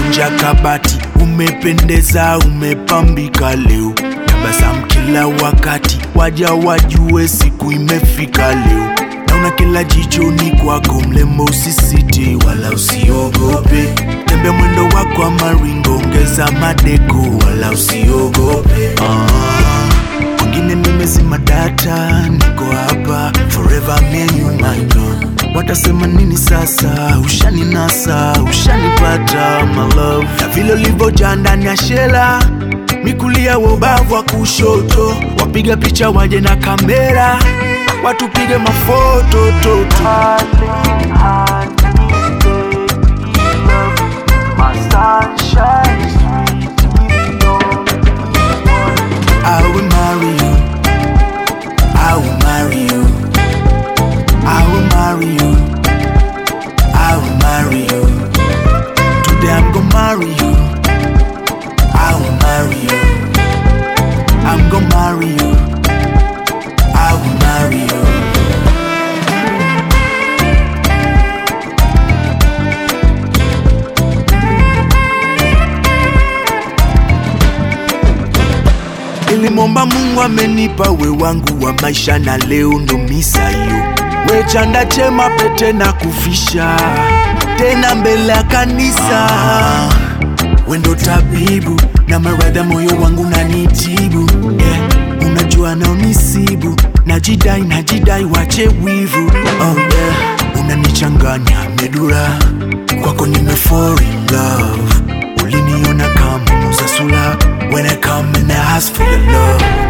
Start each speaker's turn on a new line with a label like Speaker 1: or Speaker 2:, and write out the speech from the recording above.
Speaker 1: umevunja kabati, umependeza, umepambika leo, tabasamu kila wakati, waja wajue siku imefika leo. Naona kila jichoni kwako, mlembo, usisite wala usiogope, tembe mwendo wako wa maringo, ongeza madeko, wala usiogope ah. Wengine nimezima data, niko hapa forever, me and you my girl. Watasema nini sasa? Ushaninasa, ushanipata my love, na vile ulivyojaa ndani ya shela mikulia wa ubavu wa kushoto, wapiga picha waje na kamera, watupige mafoto toto. I will marry you. I will marry you. I will marry you. I will marry you. Today I'm gonna marry you. I will marry you. I'm gonna marry you. I will marry you. Nilimwomba Mungu amenipa we wangu wa maisha na leo ndo misa hiyo. We chanda chema pete na kufisha tena mbele ya kanisa. We ndo tabibu na maradha moyo wangu nanitibu yeah. Unajua naonisibu najidai najidai wache wivu oh, yeah. Unanichanganya medura kwako nime fall in love uliniona kama muza sula when I come and I ask for your love